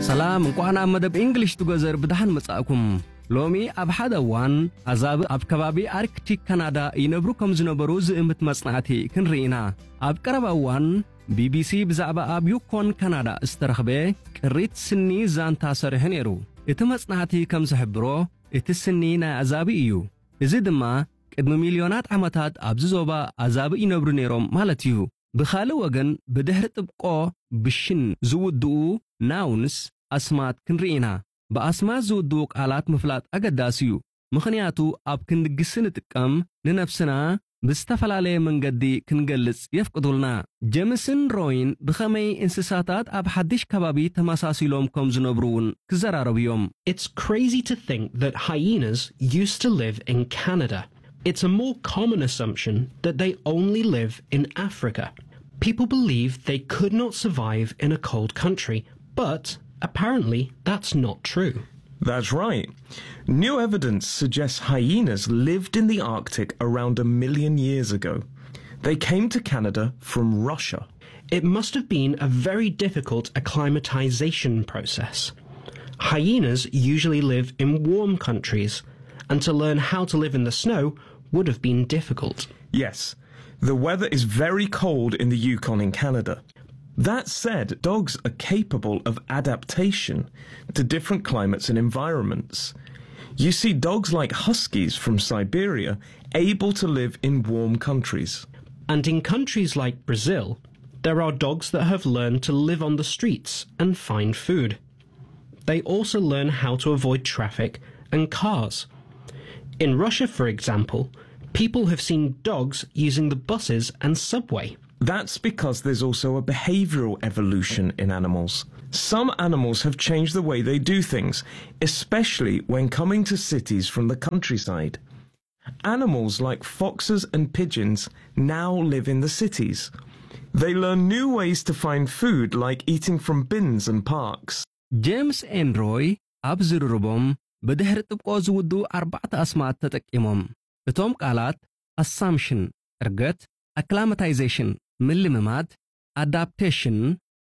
ሰላም እንኳን ኣብ መደብ እንግሊሽ ትገዘር ብድሓን መጻእኩም ሎሚ ኣብ ሓደ እዋን ኣዛብ ኣብ ከባቢ ኣርክቲክ ካናዳ ይነብሩ ከም ዝነበሩ ዝእምት መጽናዕቲ ክንርኢ ኢና ኣብ ቀረባ እዋን ቢቢሲ ብዛዕባ ኣብ ዩኮን ካናዳ ዝተረኽበ ቅሪት ስኒ ዛንታ ሰሪሑ ነይሩ እቲ መጽናዕቲ ከም ዝሕብሮ እቲ ስኒ ናይ ኣዛቢ እዩ እዚ ድማ ቅድሚ ሚልዮናት ዓመታት ኣብዚ ዞባ ኣዛቢ ይነብሩ ነይሮም ማለት እዩ ብኻልእ ወገን ብድሕሪ ጥብቆ ብሽን ዝውድኡ ናውንስ ኣስማት ክንርኢ ኢና ብኣስማት ዝውድኡ ቃላት ምፍላጥ ኣገዳሲ እዩ ምኽንያቱ ኣብ ክንድግሲ ንጥቀም ንነፍስና ብዝተፈላለየ መንገዲ ክንገልጽ የፍቅዱልና ጀምስን ሮይን ብኸመይ እንስሳታት ኣብ ሓድሽ ከባቢ ተመሳሲሎም ከም ዝነብሩ እውን ክዘራረቡ እዮም It's crazy to think that hyenas used to live in Canada. It's a more common assumption that they only live in Africa. People believe they could not survive in a cold country, but apparently that's not true. That's right. New evidence suggests hyenas lived in the Arctic around a million years ago. They came to Canada from Russia. It must have been a very difficult acclimatization process. Hyenas usually live in warm countries, and to learn how to live in the snow would have been difficult. Yes, the weather is very cold in the Yukon in Canada. That said, dogs are capable of adaptation to different climates and environments. You see dogs like huskies from Siberia able to live in warm countries. And in countries like Brazil, there are dogs that have learned to live on the streets and find food. They also learn how to avoid traffic and cars. In Russia, for example, people have seen dogs using the buses and subway. That's because there's also a behavioral evolution in animals. Some animals have changed the way they do things, especially when coming to cities from the countryside. Animals like foxes and pigeons now live in the cities. They learn new ways to find food like eating from bins and parks. ጄምስ ኤንሮይ ኣብ ዝርርቦም ብድሕሪ ጥብቆ ዝውድኡ ኣርባዕተ ኣስማት ተጠቂሞም እቶም ቃላት ኣሳምሽን ዕርገት ኣክላማታይዜሽን ምልምማድ ኣዳፕቴሽን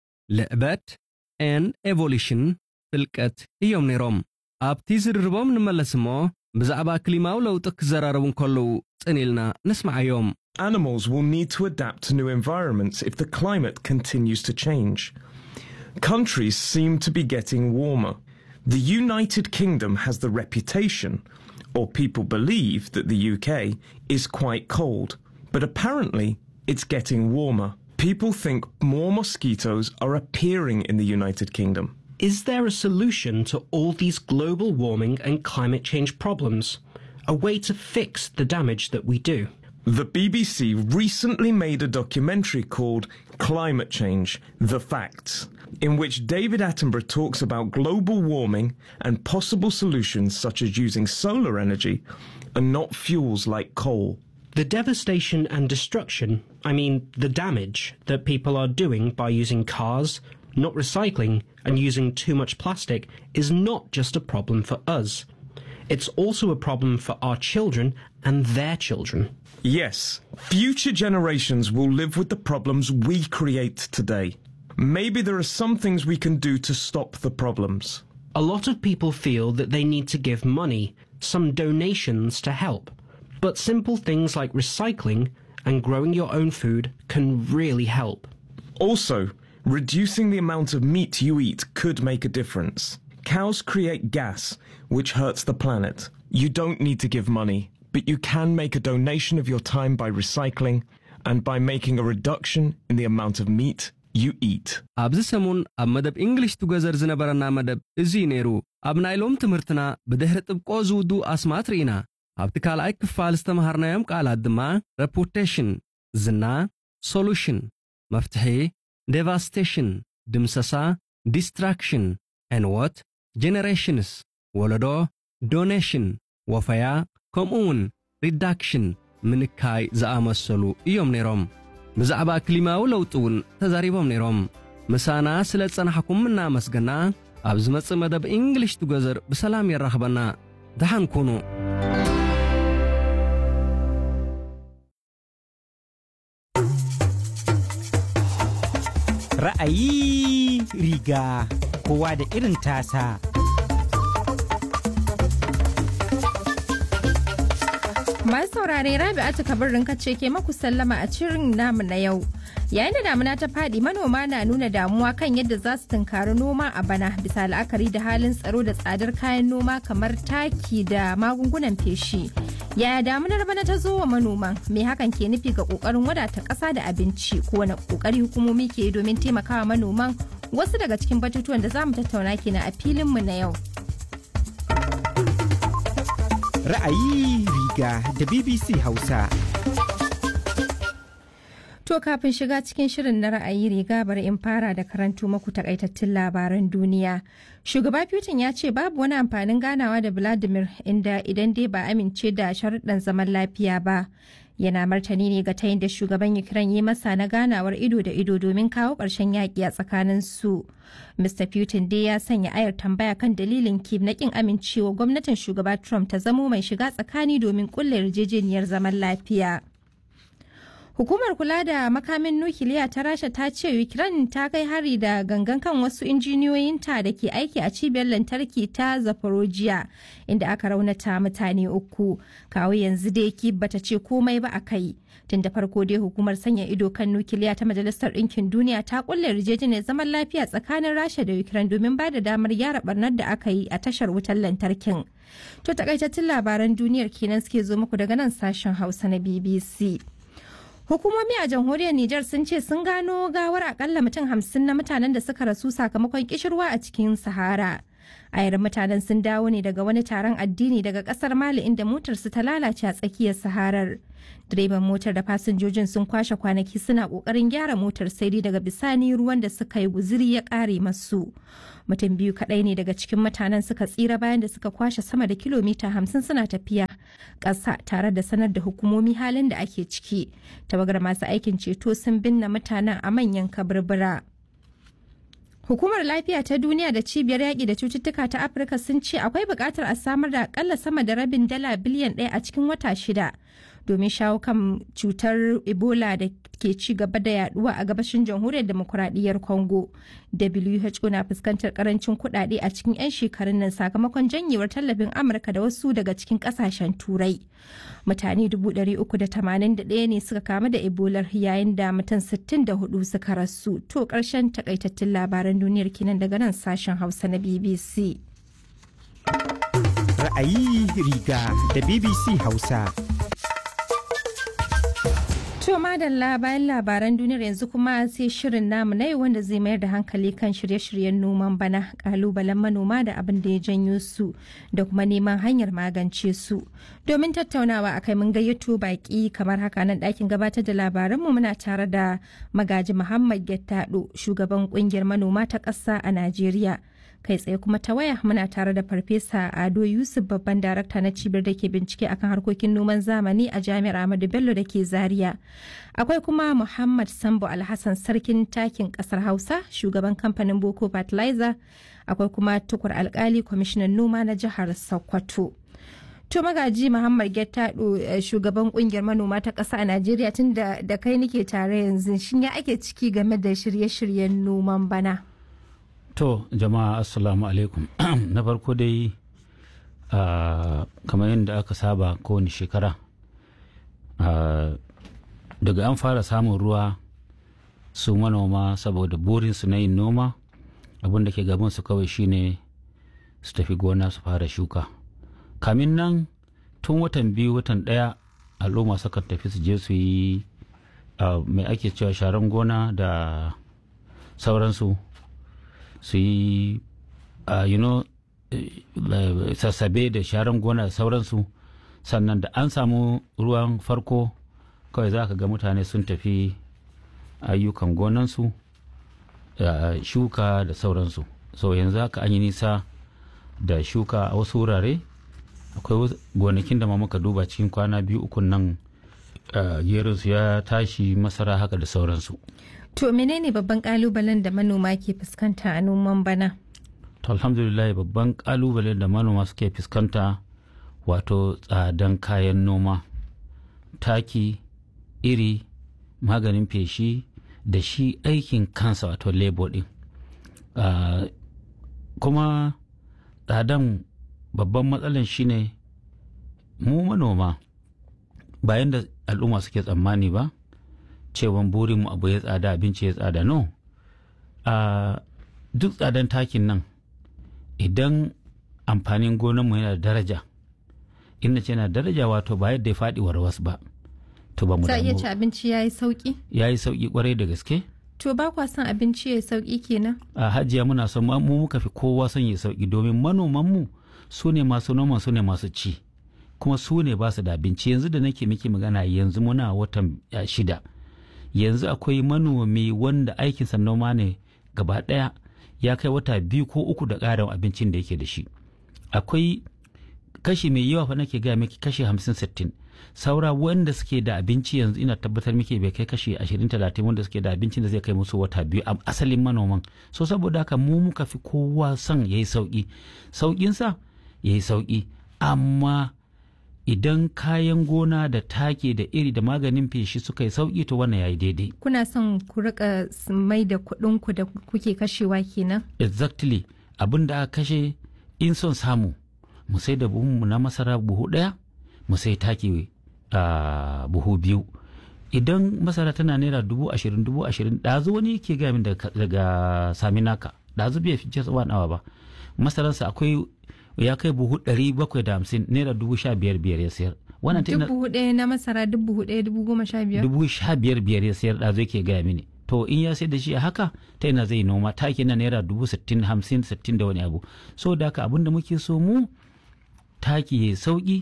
ልዕበት ኤን ኤቮሉሽን ፍልቀት እዮም ነይሮም ኣብቲ ዝርርቦም ንመለስ እሞ ብዛዕባ ክሊማዊ ለውጢ ክዘራረቡ እንከለዉ ጽኒኢልና ንስማዓዮም Animals will need to adapt to new environments if the climate continues to change. Countries seem to be getting warmer. The United Kingdom has the reputation, or people believe that the UK is quite cold, but apparently it's getting warmer. People think more mosquitoes are appearing in the United Kingdom. Is there a solution to all these global warming and climate change problems? A way to fix the damage that we do? The BBC recently made a documentary called Climate Change The Facts, in which David Attenborough talks about global warming and possible solutions such as using solar energy and not fuels like coal. The devastation and destruction, I mean, the damage that people are doing by using cars, not recycling, and using too much plastic is not just a problem for us. It's also a problem for our children and their children. Yes, future generations will live with the problems we create today. Maybe there are some things we can do to stop the problems. A lot of people feel that they need to give money, some donations to help. But simple things like recycling and growing your own food can really help. Also, reducing the amount of meat you eat could make a difference. Cows create gas, which hurts the planet. You don't need to give money, but you can make a donation of your time by recycling and by making a reduction in the amount of meat you eat. ኣብዚ ሰሙን ኣብ መደብ እንግሊሽ ትገዘር ዝነበረና መደብ እዚ ነይሩ ኣብ ናይ ሎም ትምህርትና ብድሕሪ ጥብቆ ዝውድኡ ኣስማት ርኢና ኣብቲ ካልኣይ ክፋል ዝተምሃርናዮም ቃላት ድማ ረፑቴሽን ዝና ሶሉሽን መፍትሒ ዴቫስቴሽን ድምሰሳ ዲስትራክሽን ዕንወት ጀነሬሽንስ ወለዶ ዶኔሽን ወፈያ ከምኡውን ሪዳክሽን ምንካይ ዝኣመሰሉ እዮም ነይሮም ብዛዕባ ክሊማዊ ለውጢ እውን ተዛሪቦም ነይሮም ምሳና ስለ ጸናሕኩም እናመስገና ኣብ ዝመጽእ መደብ እንግሊሽ ትገዘር ብሰላም የራኽበና ድሓን ኩኑ Ra'ayi Ra'ayi riga kowa da irin tasa. Masu saurare Rabi'atu kabarin kace ke maku sallama a cirin namu na yau. Yayin da damuna ta faɗi manoma na nuna damuwa kan yadda za su tunkari noma a bana bisa la'akari da halin tsaro da tsadar kayan noma kamar taki da magungunan feshi. Yaya damunar bana ta zo wa manoman? Me hakan ke nufi ga kokarin wadata ƙasa da abinci ko wani kokari hukumomi ke yi domin taimakawa manoman wasu daga cikin batutuwan da za mu tattauna kenan a filinmu na yau. Ra'ayi riga da BBC Hausa. To kafin shiga cikin shirin na ra'ayi riga bari in fara da karanto maku takaitattun labaran duniya. Shugaba Putin ya ce babu wani amfanin ganawa da Vladimir inda idan dai ba amince da sharuɗan zaman lafiya ba. Yana martani ne ga tayin da shugaban Ukraine yi masa na ganawar ido da ido domin kawo ƙarshen yaƙi a tsakanin su. Mr. Putin dai ya sanya ayar tambaya kan dalilin Kiev na ƙin amincewa gwamnatin shugaba Trump ta zamo mai shiga tsakani domin ƙulla yarjejeniyar zaman lafiya. Hukumar kula da makamin nukiliya ta Rasha ta ce Ukraine ta kai hari da gangan kan wasu injiniyoyinta da ke aiki a cibiyar lantarki ta Zaporozhye inda aka raunata mutane uku. Kawo yanzu dai ki bata ce komai ba a kai. Tun da farko dai hukumar sanya ido kan nukiliya ta Majalisar Ɗinkin Duniya ta kulle yarjejeniyar zaman lafiya tsakanin Rasha da Ukraine domin ba da damar gyara barnar da aka yi a tashar wutar lantarkin. To takaitattun labaran duniyar kenan suke zo muku daga nan sashen Hausa na BBC. Hukumomi a jamhuriyar Nijar sun ce sun gano gawar akalla mutum hamsin na mutanen da suka rasu sakamakon kishirwa a cikin Sahara. Ayar mutanen sun dawo ne daga wani taron addini daga kasar Mali inda motarsu ta lalace a tsakiyar Saharar. Direban motar da fasinjojin sun kwashe kwanaki suna kokarin gyara motar sai dai daga bisani ruwan da suka yi guziri ya kare masu. Mutum biyu kadai ne daga cikin mutanen suka tsira bayan da suka kwashe sama da kilomita hamsin suna tafiya ƙasa tare da sanar da hukumomi halin da ake ciki. Tawagar masu aikin ceto sun binne mutanen a manyan kaburbura. Hukumar Lafiya ta Duniya da Cibiyar Yaƙi da Cututtuka ta Afirka sun ce akwai buƙatar a samar da akalla sama da rabin dala biliyan ɗaya a cikin wata shida domin shawo kan cutar Ebola da ke ci gaba da yaduwa a gabashin jamhuriyar demokuraɗiyyar Congo. WHO na fuskantar karancin kuɗaɗe a cikin 'yan shekarun nan sakamakon janyewar tallafin Amurka da wasu daga cikin ƙasashen Turai. Mutane 381 ne suka kamu da Ebola yayin da mutum 64 suka rasu. To ƙarshen takaitattun labaran duniyar kenan daga nan sashen Hausa na BBC. Ra'ayi riga da BBC Hausa. To madalla bayan labaran duniyar yanzu kuma sai shirin namu na wanda zai mayar da hankali kan shirye-shiryen noman bana kalubalen manoma da abin da ya janyo su da kuma neman hanyar magance su. Domin tattaunawa akai mun gayyato baki kamar haka nan ɗakin gabatar da labaranmu muna tare da magaji Muhammad Gettado shugaban kungiyar manoma ta ƙasa a Najeriya. kai tsaye kuma ta waya muna tare da farfesa ado yusuf babban darakta na cibiyar da ke bincike akan harkokin noman zamani a jami'ar ahmadu bello da ke zaria akwai kuma muhammad sambo alhassan sarkin takin kasar hausa shugaban kamfanin boko fertilizer akwai kuma tukur alkali kwamishinan noma na jihar sokoto To magaji Muhammad Gettado shugaban kungiyar manoma ta ƙasa a Najeriya tun da kai nike tare yanzu shin ya ake ciki game da shirye-shiryen noman bana? To jama'a assalamu alaikum na farko dai uh, kamar yadda aka saba kowane shekara uh, daga an fara samun ruwa su manoma saboda burinsu na yin noma abin da ke gabansu kawai shine su tafi gona su fara shuka kamin nan tun watan biyu watan ɗaya al'umma sukan tafi su je su yi uh, mai ake cewa sharan gona da sauransu su yi you know sassabe da sharan gona da sauransu sannan da an samu ruwan farko kawai za ka ga mutane sun tafi ayyukan gonansu shuka da sauransu so yanzu haka an yi nisa da shuka a wasu wurare akwai gonakin da ma muka duba cikin kwana biyu ukun nan gerinsu ya tashi masara haka da sauransu To menene babban kalubalen da manoma ke fuskanta a noman bana? To alhamdulillah babban kalubalen da manoma suke fuskanta wato tsadan kayan noma, taki, iri, maganin feshi da shi aikin kansa wato labor din. Ah, kuma tsadan babban matsalan shine mu manoma bayan da al'umma suke tsammani ba cewan burinmu abu ya tsada abinci ya tsada no a duk tsadan takin nan idan amfanin gonanmu yana da daraja ina ce yana da daraja wato ba yadda ya faɗi warwas ba to ba mu za a iya damu ci abinci ya yi sauki ya yi sauƙi kwarai da gaske to ba kwa son abinci ya yi sauki kenan a hajiya muna son mu mu muka fi kowa son ya sauki domin manomanmu su ne masu noman su ne masu ci kuma su ne ba su da abinci yanzu da nake miki magana yanzu muna watan ya, shida yanzu akwai manomi wanda aikinsa noma ne gaba ɗaya ya kai wata biyu ko uku da ƙarin abincin da yake da shi akwai kashi mai yawa fa nake gaya miki kashi hamsin sittin saura wanda suke da abinci yanzu ina tabbatar miki bai kai kashi ashirin talatin wanda suke da abincin da zai kai musu wata biyu a asalin manoman so saboda haka mu muka fi kowa son ya yi sauƙi sauƙinsa ya yi sauƙi amma idan kayan gona da take da iri da maganin feshi suka yi sauƙi to wannan ya yi daidai kuna son ku rika s- mai da kuɗin ku da kuke kashewa kenan exactly abin da aka kashe in son samu mu sai da buhunmu na masara buhu ɗaya mu sai taki a buhu biyu idan masara tana naira dubu ashirin dubu ashirin ɗazu wani ke gaya min daga, daga saminaka ɗazu bai fi just one hour ba masararsa akwai ya kai buhu ɗari bakwai da hamsin naira dubu sha biyar biyar ya sayar wannan ta ina- dubu ɗaya na masara dubu ɗaya dubu goma sha biyar dubu sha biyar biyar ya sayar ɗazu yake gaya mini to in ya sayar da shi a haka ta ina zai noma taki na naira dubu sittin hamsin sittin da wani abu so da haka abin da muke so mu taki ya sauki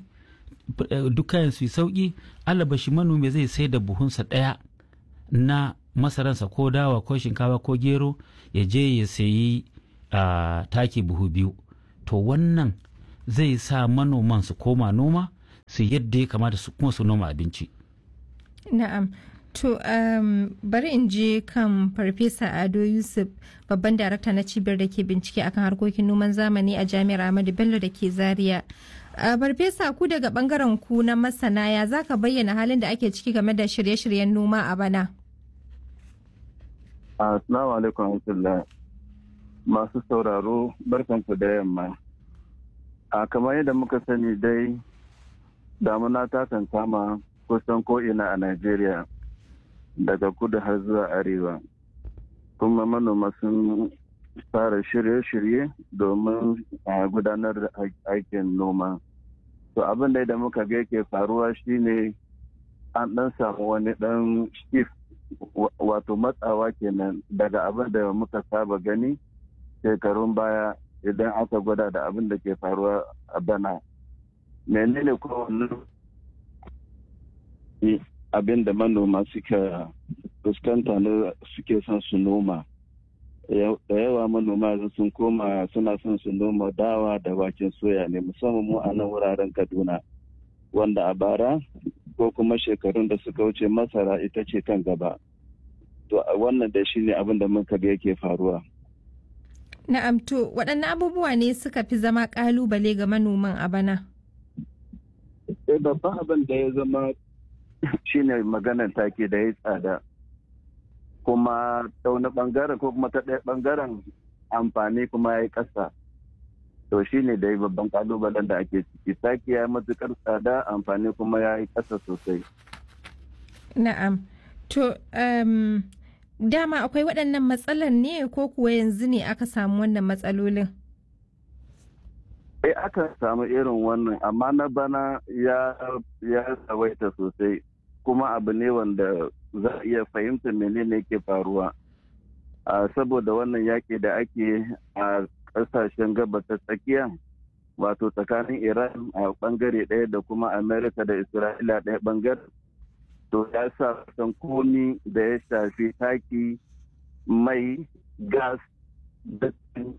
duk kayan su yi sauki alabashi manomi zai sai da buhunsa ɗaya na masaransa ko dawa ko shinkafa ko gero ya je ya sayi a taki buhu biyu to wannan zai sa manoman su koma noma su yadda ya kamata su kuma su noma abinci Na'am. To, um, bari in je kan Farfesa Ado Yusuf, babban darakta na cibiyar da ke bincike akan harkokin noman zamani a Jami'ar Ahmadu Bello da ke Zaria. Uh, Farfesa ku daga bangaren ku na masana ya za ka bayyana halin da ake ciki game da shirye-shiryen noma a bana? Assalamu alaikum warahmatullah. Masu sauraro barkanku da yamma. A kamar yadda muka sani dai damuna ta kan kama kusan ko'ina a Najeriya daga kudu har zuwa arewa. Kuma manoma sun fara shirye-shirye domin a gudanar da aikin noma. To abin da da muka ga yake faruwa shine an ɗan samu wani ɗan shift wato matsawa kenan daga abin da muka saba gani shekarun baya idan aka gwada da abin da ke faruwa a bana menene kowane abin da manoma suka fuskanta na suke son su noma da yawa manoma sun koma suna son su noma dawa da waken soya ne musamman mu a nan wuraren kaduna wanda a bara ko kuma shekarun da suka wuce masara ita ce kan gaba to wannan da shi ne abin da muka ga yake faruwa Na'am to waɗanne abubuwa ne suka fi zama ƙalubale ga manoman a bana? Eh babban abin da ya zama shine maganar take da ya tsada kuma ta wani bangaren ko kuma ta ɗaya bangaren amfani kuma ya yi ƙasa to shi ne da babban kalubalen da ake ciki taki ya yi matukar tsada amfani kuma ya yi ƙasa sosai Na'am. To, um, dama akwai waɗannan matsalar ne ko kuwa yanzu ne aka samu wannan matsalolin? Eh aka samu irin wannan amma na bana ya ya tsawaita sosai kuma abu ne wanda za a iya fahimta menene ke faruwa. saboda wannan yaƙi da ake a ƙasashen gabas ta tsakiya wato tsakanin iran a ɓangare ɗaya da kuma amerika da isra'ila ɗaya ɓangare to ya sa san komi da ya shafi taki mai gas da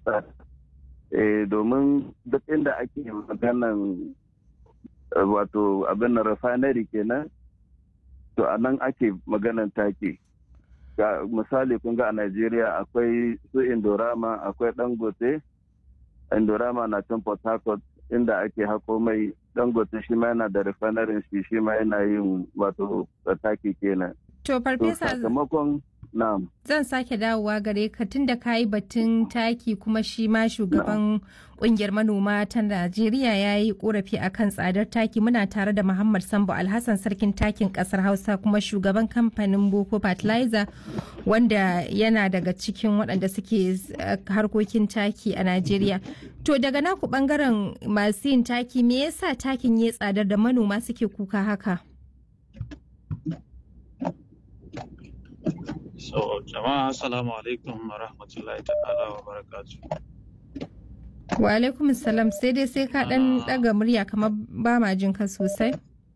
domin duk inda ake maganan wato abin na refinery kenan to a nan ake maganan taki ga misali kun ga a Najeriya akwai su Indorama akwai Dangote Indorama na can Port Harcourt inda ake hako mai Dangote shi ma yana da refinery shi shi ma yana yin wato taki kenan To farfesa sakamakon na'am Zan sake dawowa gare ka tun da ka yi batun taki kuma shi ma shugaban kungiyar manoma ta Najeriya ya yi korafi akan tsadar taki muna tare da Muhammad Sambo Alhassan sarkin takin kasar Hausa kuma shugaban kamfanin Boko Fertilizer wanda yana daga cikin waɗanda suke eh, harkokin taki a Najeriya. To daga naku bangaren masu yin taki me yasa takin ya tsadar da manoma suke kuka haka? So, jama'a assalamu alaikum wa rahmatullahi ta'ala wa barakatu. Wa alaikum salam sai dai sai ka dan daga murya kamar ba ma jin ka sosai.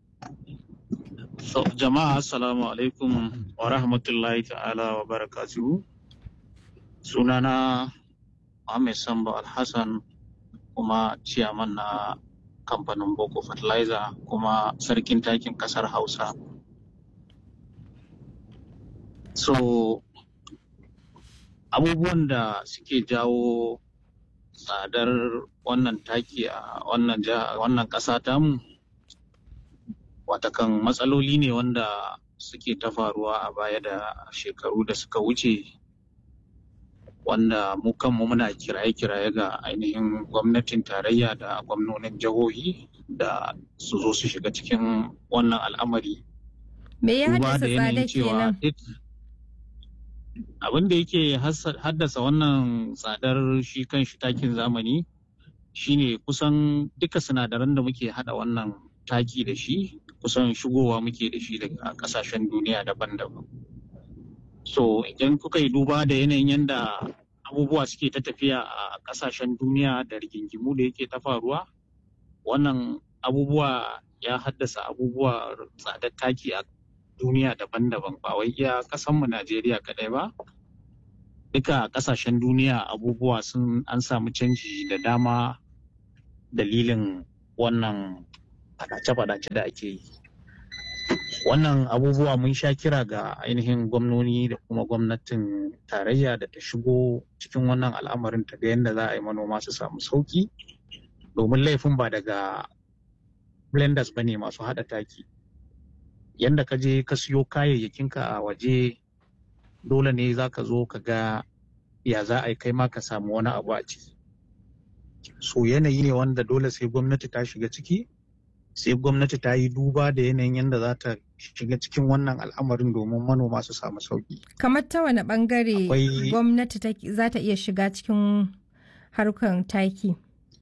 So, jama'a assalamu alaikum wa rahmatullahi ta'ala wa barakatu. Sunana Ahmed Sambo Alhassan kuma ciyaman na kamfanin Boko Fertilizer kuma sarkin takin kasar Hausa. So, abubuwan da suke jawo tsadar wannan taki a wannan jiha- wannan ƙasa tamu watakan matsaloli ne wanda suke ta faruwa a baya da shekaru da suka wuce wanda mu kanmu muna kiraye-kiraye ga ainihin gwamnatin tarayya da gwamnonin jihohi da su zo su shiga cikin wannan al'amari Me ya duba haddasa da yanayin tsada cewa kenan? duk abin da yake hassa- haddasa wannan tsadar shi kan shi takin zamani shine kusan duka sinadaran da muke hada wannan taki da shi kusan shigowa muke da shi daga kasashen duniya daban-daban so idan kuka yi duba da yanayin yadda abubuwa suke ta tafiya a kasashen duniya da rigingimu da yake ta faruwa wannan abubuwa ya haddasa abubuwa tsadar taki a duniya daban-daban ba wai iya kasanmu Najeriya kadai ba. Duka kasashen duniya abubuwa sun an samu canji da dama dalilin wannan fadace-fadace da ake yi. Wannan abubuwa mun sha kira ga ainihin gwamnoni da kuma gwamnatin tarayya da ta shigo cikin wannan al'amarin ta ga yadda za a yi manoma su samu sauki domin laifin ba daga blenders ba ne masu haɗa taki. yanda ka je ka siyo kayayyakinka a waje dole ne za ka zo ka ga ya za a yi kai ma ka samu wani abu a ciki so yanayi ne wanda dole sai gwamnati ta shiga ciki sai gwamnati ta yi duba da yanayin yadda za ta shiga cikin wannan al'amarin domin manoma su samu sauki Kamar ta wani bangare Akwai- gwamnati ta- za ta iya shiga cikin harkar taki.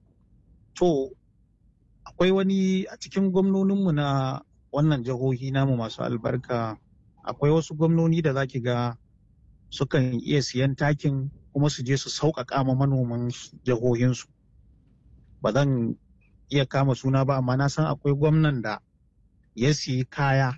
to akwai wani a cikin gwamnoninmu na wannan jihohi namu masu albarka akwai wasu gwamnoni da zaki ga sukan iya siyan takin kuma su je su sauƙaƙa ma manoman jihohinsu ba zan iya kama suna ba amma na san akwai gwamnan da ya siyi kaya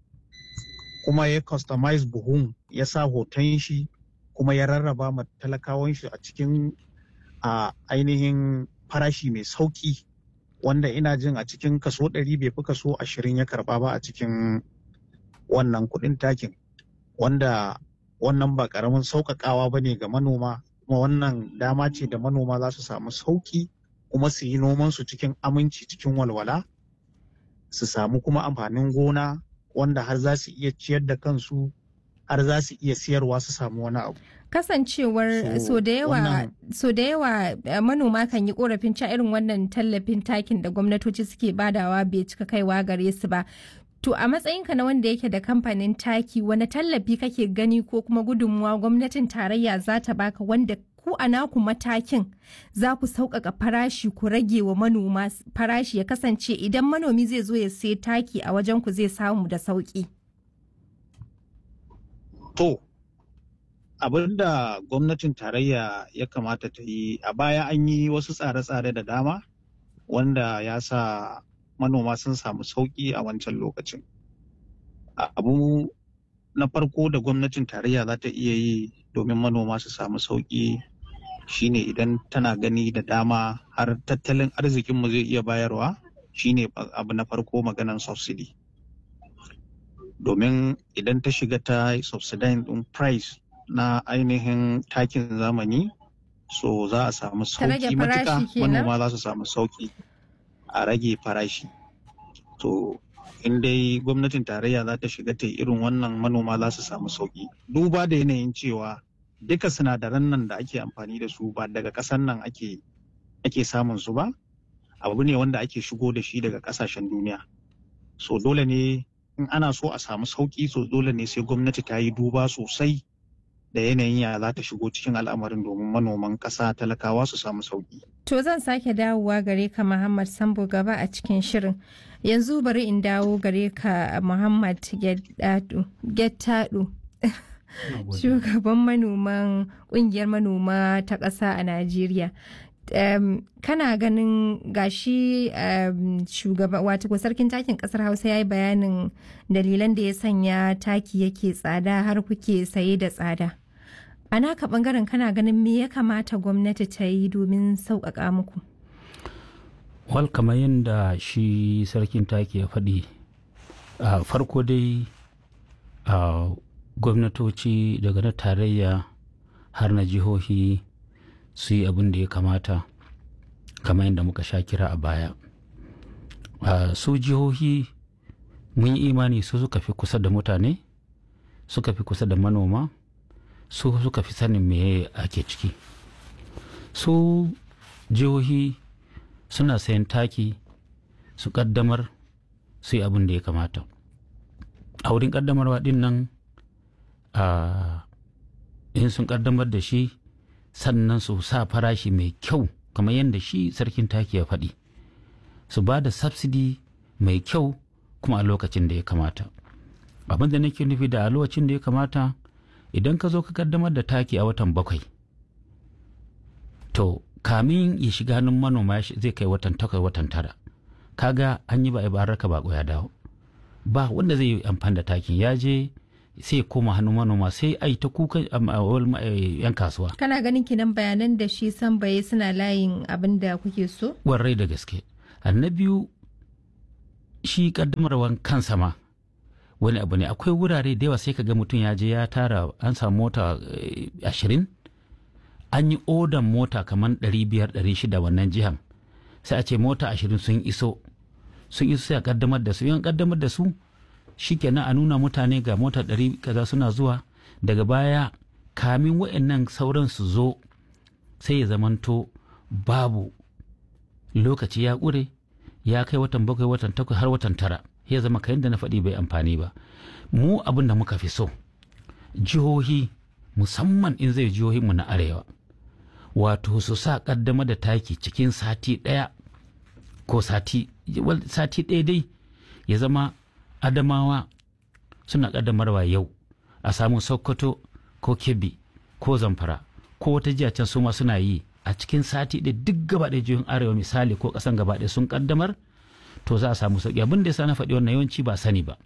kuma ya customize buhun ya sa hoton shi kuma ya rarraba ma talakawan shi a cikin a ainihin farashi mai sauki wanda ina jin a cikin kaso ɗari bai fi kaso ashirin ya karba ba a cikin wannan kuɗin takin wanda wannan ba ƙaramin sauƙaƙawa ba ne ga manoma kuma wannan dama ce da manoma za su samu sauƙi kuma su yi nomansu cikin aminci cikin walwala su samu kuma amfanin gona wanda har za su iya ciyar da kansu har za su iya siyarwa su samu wani abu Kasancewar So, so da yawa wannan- so da yawa eh, manoma kan yi korafin cewa irin wannan tallafin takin da gwamnatoci suke badawa bai cika kaiwa gare su ba. To a matsayinka na wanda yake da kamfanin taki wani tallafi kake gani ko kuma gudunmuwa gwamnatin tarayya za ta baka wanda ku a naku matakin za ku sauƙaƙa farashi ku rage wa manoma s- farashi ya kasance idan manomi zai zo ya sai taki a wajen ku zai samu da sauƙi. To, abin da gwamnatin tarayya ya kamata ta yi a baya an yi wasu tsare-tsare da dama wanda ya sa manoma sun samu sauƙi a wancan lokacin. A- Abu na farko da gwamnatin tarayya za ta iya yi domin manoma su samu sauƙi shine idan tana gani da dama har tattalin arzikinmu zai iya bayarwa shine abu na farko maganan subsidy. domin idan ta shiga ta subsidizing din price na ainihin takin zamani so za a samu Ta rage sauki matuka farashi kenan? manoma za su samu sauki a rage farashi to in dai gwamnatin tarayya za ta shiga ta irin wannan manoma za su samu sauki duba da yanayin cewa duka sinadaran nan da ake amfani da su ba daga ƙasar nan ake ake samun su ba abu ne wanda ake shigo da shi daga ƙasashen duniya so dole ne in ana so a samu sauki so dole ne sai gwamnati ta yi duba sosai da yanayin ya za ta shigo cikin al'amarin domin manoman ƙasa talakawa su samu sauki To zan sake dawowa gare ka Muhammad Sambo gaba a cikin shirin. Yanzu bari in dawo gare ka Muhammad Gettadu. Shugaban manoman kungiyar manoma ta ƙasa a Najeriya. Um, kana ganin gashi um, shugaba wato sarkin takin kasar hausa ya yi bayanin dalilan da ya sanya taki yake tsada har kuke saye da tsada a naka bangaren kana ganin me ya kamata gwamnati ta yi domin sauƙaƙa muku wal kamar yadda shi sarkin taki ya faɗi a farko dai a gwamnatoci daga na tarayya har na jihohi su yi abin da ya kamata kamar yadda muka sha kira a baya su jihohi mun yi imani su suka fi kusa da mutane suka fi kusa da manoma su suka fi sanin me ake ciki su jihohi suna sayan taki su kaddamar su yi abin da ya kamata a wurin kaddamarwa din nan in sun kaddamar da shi sannan su sa farashi mai kyau kamar yadda shi sarkin taki ya faɗi su ba da subsidy mai kyau kuma a lokacin da ya kamata abin da nake nufi da a lokacin da ya kamata idan ka zo ka kaddamar da taki a watan bakwai to kamin ya shiga hannun manoma zai kai watan takwas watan tara kaga an yi ba a baraka ba ya dawo ba wanda zai yi amfani da takin ya je sai koma hannun manoma sai a yi ta kuka yan kasuwa. Kana ganin kinan bayanan da shi san baye suna layin abin da kuke so? Warrai da gaske. Na biyu shi kaddamarwan kansa ma wani abu ne akwai wurare da yawa sai ka ga mutum ya je ya tara an samu mota ashirin an yi odan mota kamar ɗari biyar ɗari shida wannan jihan sai a ce mota ashirin sun iso sun iso sai a kaddamar da su yan kaddamar da su shikenan a nuna mutane ga mota ɗari kaza suna zuwa daga baya kamin wa'annan sauran su zo sai ya zamanto babu lokaci ya ƙure ya kai watan bakwai watan takwas har watan tara ya zama kayan da na faɗi bai amfani ba mu abin da muka fi so jihohi musamman in zai jihohinmu na arewa wato su sa ƙaddama da taki cikin sati ɗaya ko sati sati ɗaya dai ya zama adamawa suna ƙaddamarwa yau a samu sokoto ko kebbi ko zamfara ko wata jiya can su ma suna yi a cikin sati da duk gaba ɗaya jihohin arewa misali ko ƙasan gaba ɗaya sun ƙaddamar to za a samu sauƙi abin da ya na faɗi wannan yawanci ba sani ba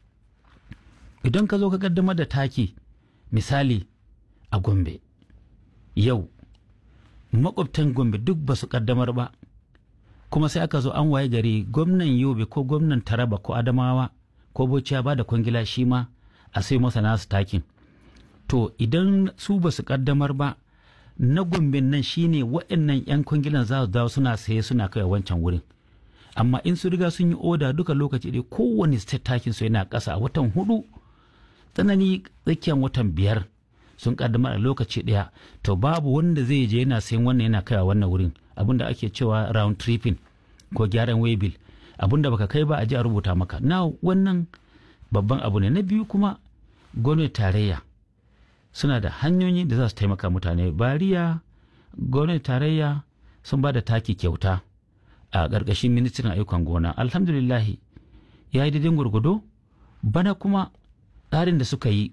idan ka zo ka ƙaddamar da taki misali a gombe yau makwabtan gombe duk ba su ƙaddamar ba kuma sai aka zo an waye gari gwamnan yobe ko gwamnan taraba ko adamawa ko bauchi ya ba da kwangila shi ma a sai masa nasu takin to idan su ba su kaddamar ba na gumbin nan shine waɗannan 'yan kwangilan za su dawo suna saye suna kai wancan wurin amma in su riga sun yi oda duka lokaci ɗaya kowane state takin su yana ƙasa a watan hudu tsanani tsakiyar watan biyar sun kaddamar a lokaci ɗaya to babu wanda zai je yana sayan wannan yana kaiwa wannan wurin abinda ake cewa round tripping ko gyaran waybill abinda baka kai ba a ji a rubuta maka na wannan babban abu ne na biyu kuma gwamnati tarayya suna da hanyoyi da za su taimaka mutane bariya gwamnati tarayya sun ba da taki kyauta a ƙarƙashin ministan ayyukan gona alhamdulillahi ya yi daidai gwargwado bana kuma tsarin da suka yi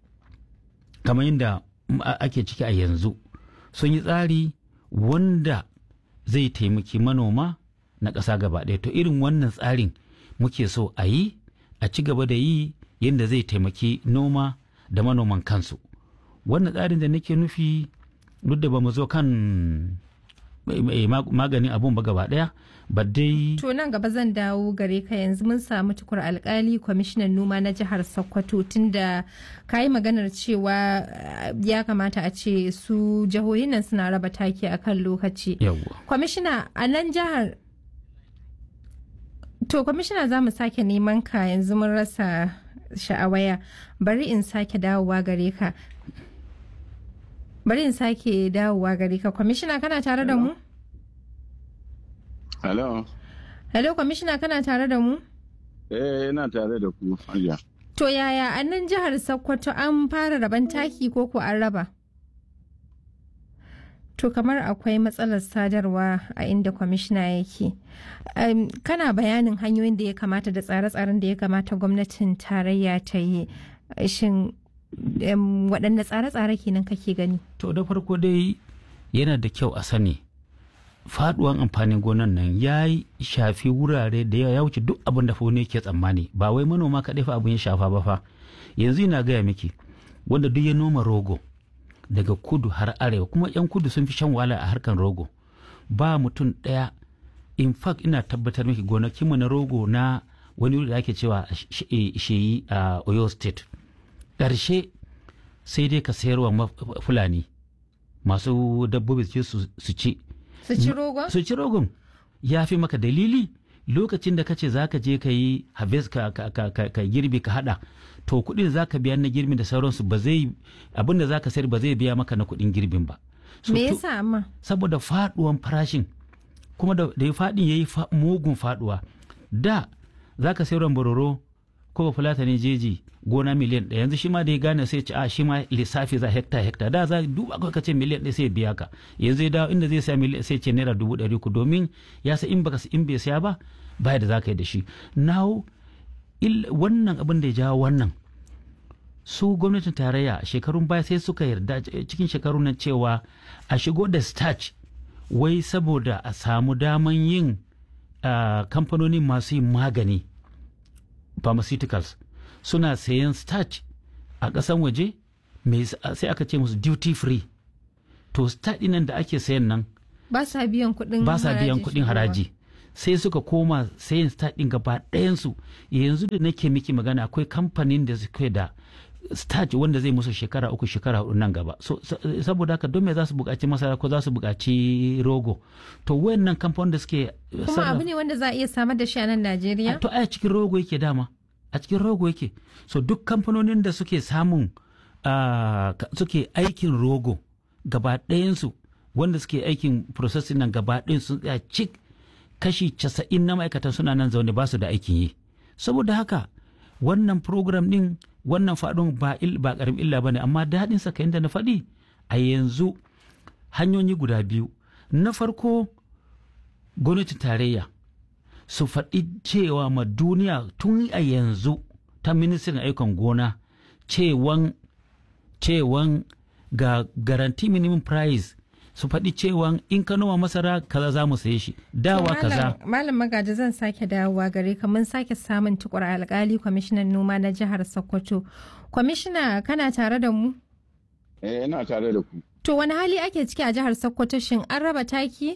kamar yadda ake ciki a yanzu sun yi tsari wanda zai taimaki manoma na ƙasa gaba ɗaya to irin wannan tsarin muke so a yi a ci gaba da yi yadda zai taimaki noma da manoman kansu wannan tsarin da nake nufi duk da ba mu zo kan maganin abun ba gaba ɗaya ba dai to nan gaba zan dawo gare ka yanzu mun samu tukur alkali kwamishinan noma na jihar sokoto tunda ka yi maganar cewa ya kamata a ce su jihohin nan suna raba taki a kan lokaci yawwa kwamishina a nan jihar To kwamishina za mu sake neman ka yanzu mun rasa sha'awaya bari in sake dawowa gare ka. Bari in sake dawowa gare ka kwamishina kana tare da mu? Hello. Hello kwamishina kana tare da mu? Eh, ina tare da ku, Hajiya. To yaya a nan jihar Sokoto an fara raban taki ko ko an raba? To kamar akwai matsalar sadarwa a inda kwamishina yake. Um, kana bayanin hanyoyin da ya kamata da tsare-tsaren da ya kamata gwamnatin tarayya ta yi. Shin um, waɗanne tsare-tsare kenan kake gani? To da farko dai yana da kyau a sani faduwan amfanin gonan nan ya shafi wurare da yawa ya wuce duk abin da ne ke tsammani ba wai manoma kaɗai fa abin ya shafa ba fa yanzu ina gaya miki wanda duk ya noma rogo daga kudu har arewa kuma yan kudu sun fi shan wahala a harkan rogo ba mutum ɗaya in fact ina tabbatar miki gonakinmu na rogo na wani wuri da ake cewa sheyi a oyo state ƙarshe sai dai ka sayarwa fulani masu dabbobi su ci Su ci rogon? su ci rogon ya fi maka dalili lokacin da kace za ka je ka yi harvest ka, ka, ka, ka, ka girbi ka hada to kuɗin za ka biya na girbi da sauransu ba zai abin da za ka sayar ba zai biya maka na kuɗin girbin ba So, Me to- yasa amma? saboda faduwan farashin kuma da da ya faɗin ya yi mugun faduwa da za ka sayar bororo ko ba fulata ne jeji gona miliyan ɗaya yanzu shi ma da ya gane sai ce a shi ma lissafi za hekta hekta da za duba kawai ka ce miliyan ɗaya sai ya biya ka yanzu ya dawo inda zai saya miliyan sai ce naira dubu ɗari ku domin ya sa in baka in bai saya ba baya da za ka yi da shi now il- wannan abin da ya jawo wannan su gwamnatin tarayya a shekarun baya sai suka yarda cikin shekarun nan cewa a shigo da starch wai saboda a samu daman yin ah, kamfanoni masu yin magani pharmaceuticals suna sayan starch a ƙasan waje mai s- sai aka ce musu duty free to starch ɗin da ake sayan nan Ba sa biyan kuɗin ba sa biyan harajin kuɗin shigowa. haraji sai suka koma sayin start ɗin gaba ɗayansu yanzu da nake miki magana akwai kamfanin da suke da starch wanda zai musu shekara uku shekara hudu nan gaba so, sa- saboda haka don me za su buƙaci masara ko za su buƙaci rogo to wayannan kamfanin da suke Kuma sarrafa- abu ne wanda za a iya samar da shi a nan Najeriya? to a cikin rogo yake dama a cikin rogo yake so duk kamfanonin da suke samun ah, ka- suke aikin rogo gaba ɗayansu wanda suke aikin processing nan gaba ɗayan sun tsaya cik kashi casa'in na ma'aikatan suna nan zaune ba su da aikin yi saboda haka wannan program ɗin wannan faɗin ba il ba ƙaramin illa ba ne amma daɗin sa kayan da na faɗi a yanzu hanyoyi guda biyu na farko gwamnatin tarayya su faɗi cewa ma duniya tun a yanzu ta ministan ayyukan gona cewan cewan ga garanti minimum price su faɗi cewan in ka noma masara kaza za mu saye shi dawa kaza Malam- Malam Magaji zan sake dawowa gare ka mun sake samun tukur alkali kwamishinan noma na jihar Sokoto. Kwamishina kana tare da mu? Eh, ina tare da ku. To wani hali ake ciki a jihar Sokoto shin an raba taki?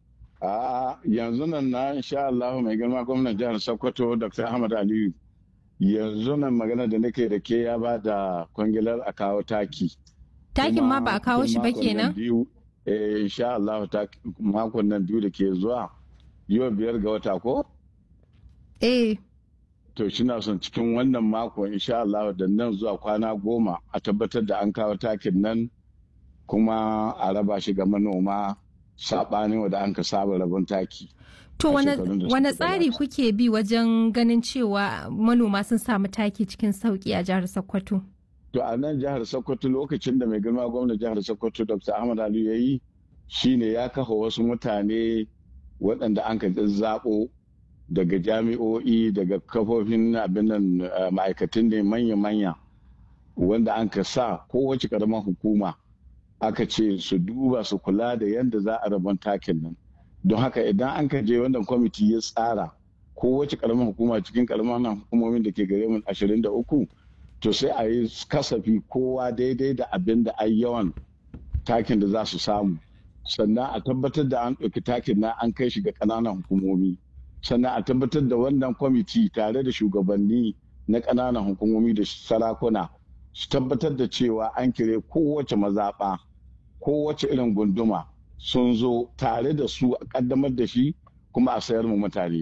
A yanzu nan na insha Allah mai girma gwamnan jihar Sokoto Dr. Ahmad Aliyu. Yanzu nan magana da nake da ke ya ba da kwangilar a kawo taki. Takin ma ba a kawo shi ba Makon nan kenan? biyu, eh, insha Allah tak- makon nan biyu da ke zuwa yau biyar ga wata ko? Eh, To shi na son cikin wannan mako insha Allah da nan zuwa kwana goma a tabbatar da an kawo takin nan kuma a raba shi ga manoma saɓanin wanda an ka saba rabon taki. to A wane shekarun da wane suka tsari gabata. kuke bi wajen ganin cewa manoma sun samu taki cikin sauki a jihar Sokoto? To a nan jihar Sokoto lokacin da mai girma gwamnan jihar Sokoto Dr. Ahmad Aliyu ya yi shine ya kafa wasu mutane waɗanda an ka zaɓo daga jami'o'i daga kafofin abin nan eh, ma'aikatan ne manya-manya wanda an ka sa kowace ƙaramar hukuma aka ce su duba su kula da yadda za a rabon takin nan don haka idan an ka je wannan kwamiti ya tsara kowace ƙaramar hukuma cikin ƙaramar hukumomin da ke gare mu 23 to sai a yi kasafi kowa daidai da abin da ai yawan takin da za su samu sannan a tabbatar da an ɗauki takin na an kai shi ga ƙananan hukumomi sannan a tabbatar da wannan kwamiti tare da shugabanni na ƙananan hukumomi da sarakuna su tabbatar da cewa an kire kowace mazaɓa kowace irin gunduma sun zo tare da su a ƙaddamar da shi kuma a sayar mu mutane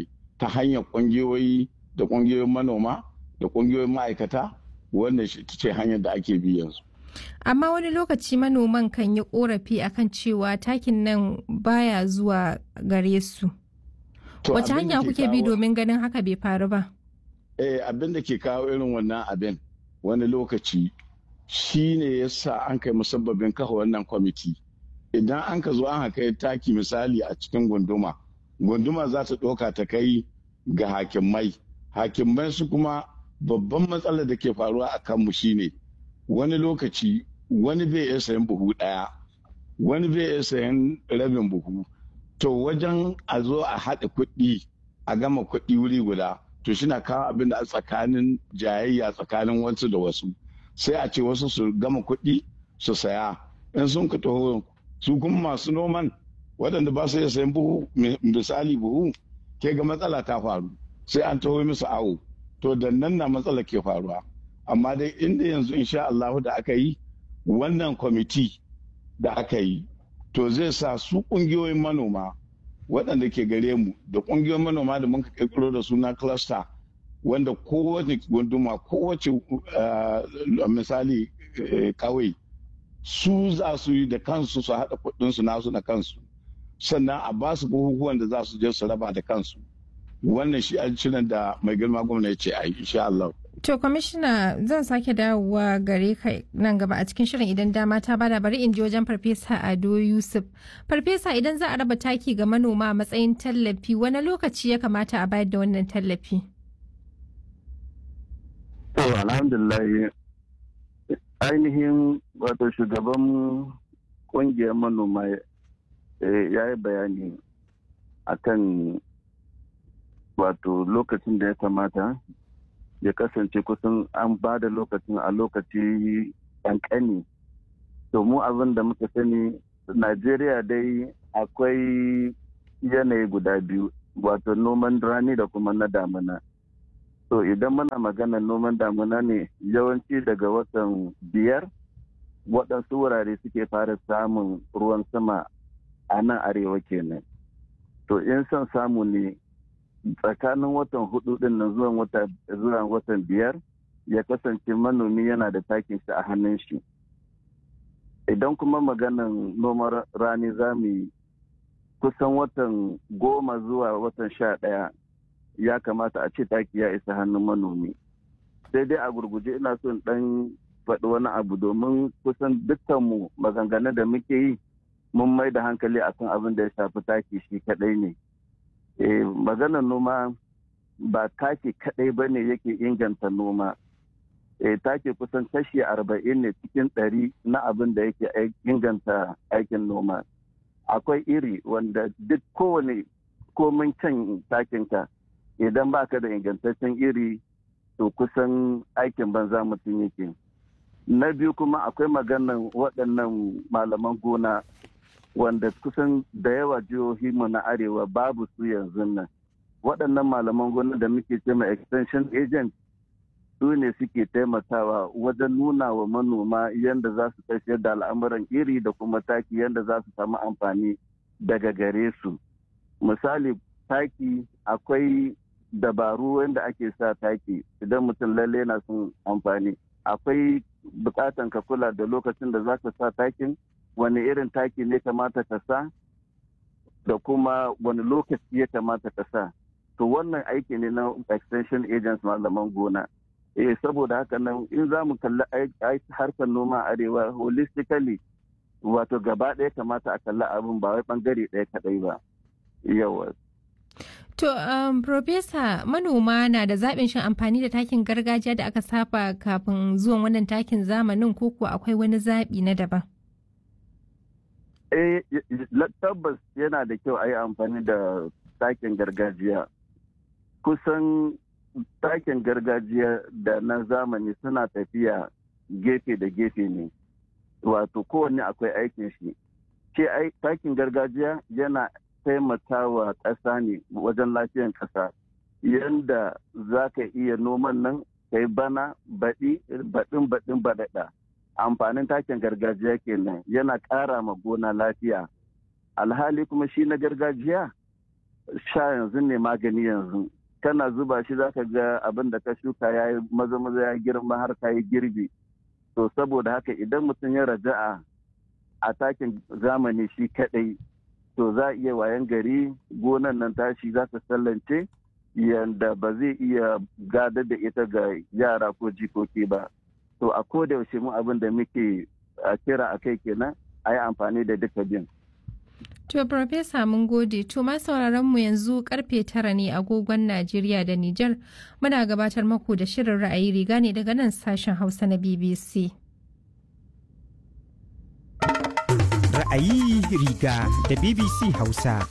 ta hanyar ƙungiyoyi da ƙungiyoyin manoma da ƙungiyoyin ma'aikata wannan shi ce hanyar da ake bi yanzu. Amma wani lokaci manoman kan yi korafi akan cewa takin nan baya zuwa gare su. Wace hanya kuke bi domin ganin haka bai faru ba? Eh abin da ke kawo irin wannan abin wani lokaci shi ne ya sa an kai musabbabin kafa wannan kwamiti. Idan an ka zo an kai taki misali a cikin gunduma, gunduma za ta ɗauka ta kai ga hakimai. Hakimai su kuma babban matsalar da ke faruwa a kanmu shine wani lokaci wani bai iya sayan buhu ɗaya wani bai iya sayan rabin buhu to wajen a zo a haɗa kuɗi a gama kuɗi wuri guda to shi na kawo abin da a tsakanin jayayya tsakanin wasu da wasu sai a ce wasu su gama kuɗi su saya in sun ka taho su kuma masu noman waɗanda ba su iya sayan buhu misali buhu ke ga matsala ta faru sai an taho musu awo to da nan na matsala ke faruwa amma dai inda yanzu insha Allah da aka yi wannan kwamiti da aka yi to zai sa su kungiyoyin manoma waɗanda ke gare mu da kungiyoyin manoma da muka kirkiro da suna cluster wanda kowace gunduma kowace misali kawai su za su yi da kansu su haɗa kuɗinsu nasu na kansu sannan a ba su bukukuwan da za su je su raba da kansu wannan shi shirin da mai girma gwamna ya ce a yi insha Allah. To kwamishina zan sake dawowa gare ka nan gaba a cikin shirin idan dama ta bada bari in ji wajen farfesa Ado Yusuf. Farfesa idan za a raba taki ga manoma a matsayin tallafi wani lokaci ya kamata a bayar da wannan tallafi? To alhamdulillah ainihin wato shugaban kungiyar manoma ya yi bayani akan wato lokacin da ya kamata ya kasance kusan an ba da lokacin a lokaci ƙanƙani to mu abin da muka sani najeriya dai akwai yanayi guda biyu wato noman rani da kuma na damina to idan muna magana noman damina ne yawanci daga watan biyar waɗansu wurare suke fara samun ruwan sama a nan arewa kenan to in son samu ne tsakanin watan hudu din nan zuwa watan biyar ya kasance manomi yana da takin shi a hannun shi idan kuma maganan noman rani za mu yi kusan watan goma zuwa watan sha ɗaya ya kamata a ce taki ya isa hannun manomi sai dai a gurguje ina son ɗan faɗi wani abu domin kusan dukkanmu maganganu da muke yi mun mai da hankali akan abin da ya shafi taki shi kaɗai ne maganar noma ba take kadai ba ne yake inganta noma take kusan kashi arba'in ne cikin ɗari na abin da yake inganta aikin noma akwai iri wanda duk kowane komin can takinka idan baka da ingantaccen iri to kusan aikin banza mutum yake na biyu kuma akwai maganan waɗannan malaman gona wanda kusan da yawa jihohi mu na arewa babu su yanzu nan waɗannan malaman gona da muke ce ma extension agent su ne suke taimakawa wajen nuna wa manoma yadda za su tafiyar da al'amuran iri da kuma taki yadda za su samu amfani daga gare su misali taki akwai dabaru wanda ake sa taki idan mutum lalle na son amfani akwai bukatan ka kula da lokacin da za ka sa takin wani irin taki ne kamata ka sa da kuma wani lokaci ya kamata ka sa to wannan aiki ne na extension agents malaman gona eh saboda haka nan in za mu kalli harkar noma arewa holistically wato gaba ɗaya kamata a kalli abin ba wai bangare ɗaya kaɗai ba yawa To, um, Profesa, manoma na da zaɓin shin amfani da takin gargajiya da aka saba kafin zuwan wannan takin zamanin ko kuwa akwai wani zaɓi na daban? Eh, tabbas yana da kyau a yi amfani da takin gargajiya. Kusan takin gargajiya da na zamani suna tafiya gefe da gefe ne. Wato kowanne akwai aikin shi. Ce takin gargajiya yana taimakawa ƙasa ne wajen lafiyan ƙasa. Yanda za ka iya noman nan kai bana baɗi baɗin baɗin baɗaɗa. amfanin takin gargajiya kenan yana ƙara ma gona lafiya alhali kuma shi na gargajiya sha yanzu ne magani yanzu kana zuba shi zaka ga abin da ka shuka ya yi maza maza ya girma har ka yi girbi to saboda haka idan mutum ya raja'a a takin zamani shi kadai to za a iya wayan gari gonan nan tashi za ta sallance yanda ba zai iya gadar da ita ga yara ko jikoki ba to a koda yaushe mu abin da muke kira a kai kenan a yi amfani da duka bin To, Profesa mun gode, to ma sauraron mu yanzu karfe tara ne agogon Najeriya da Nijar muna gabatar maku da shirin ra'ayi riga ne daga nan sashen Hausa na BBC. Ra'ayi riga da BBC Hausa.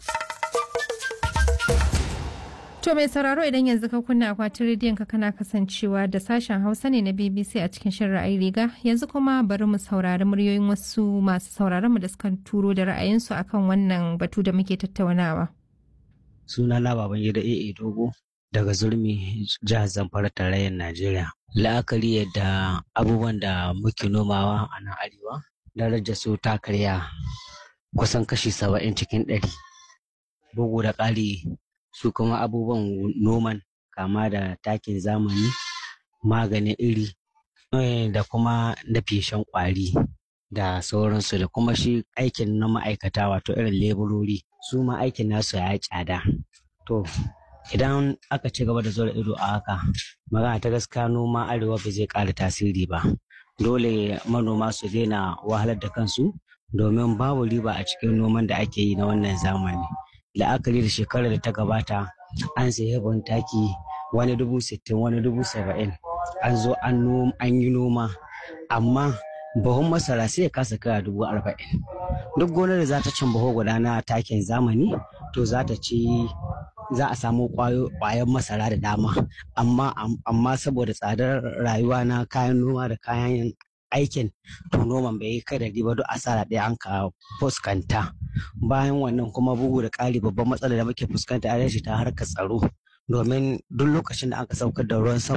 To mai sauraro idan yanzu ka kunna akwatin rediyon ka kana kasancewa da sashen Hausa ne na BBC a cikin shirin ra'ayi riga yanzu kuma bari mu saurari muryoyin wasu masu sauraron mu da suka turo da ra'ayinsu akan wannan batu da muke tattaunawa. Suna na baban gida AA Dogo daga Zurmi jihar Zamfara tarayyar Najeriya. La'akari yadda abubuwan da muke nomawa a nan arewa darajar su ta karya kusan kashi saba'in cikin ɗari. Bugu da ƙari su kuma abubuwan noman kama da takin zamani maganin iri da kuma na feshen kwari da sauransu da kuma shi aikin na ma'aikata wato irin leburori su ma aikin nasu ya tsada to idan aka ci gaba da zuwa ido a haka magana ta gaskiya noma arewa ba zai ƙara tasiri ba dole manoma su daina wahalar da kansu domin babu riba a cikin noman da ake yi na wannan zamani la'akari da shekarar da ta gabata an sayi ban taki wani dubu sittin wani dubu saba'in an zo an yi noma amma buhun masara sai ya kasa kaya dubu arba'in duk gonar da za ta cin buhu guda na takin zamani to za ta ci za a samu kwayan masara da dama amma amma saboda tsadar rayuwa na kayan noma da kayan aikin to noman bai kai da riba duk asara ɗaya an ka fuskanta bayan wannan kuma bugu da ƙari babban matsalar da muke fuskanta a ta harkar tsaro domin duk lokacin da aka saukar da ruwan sama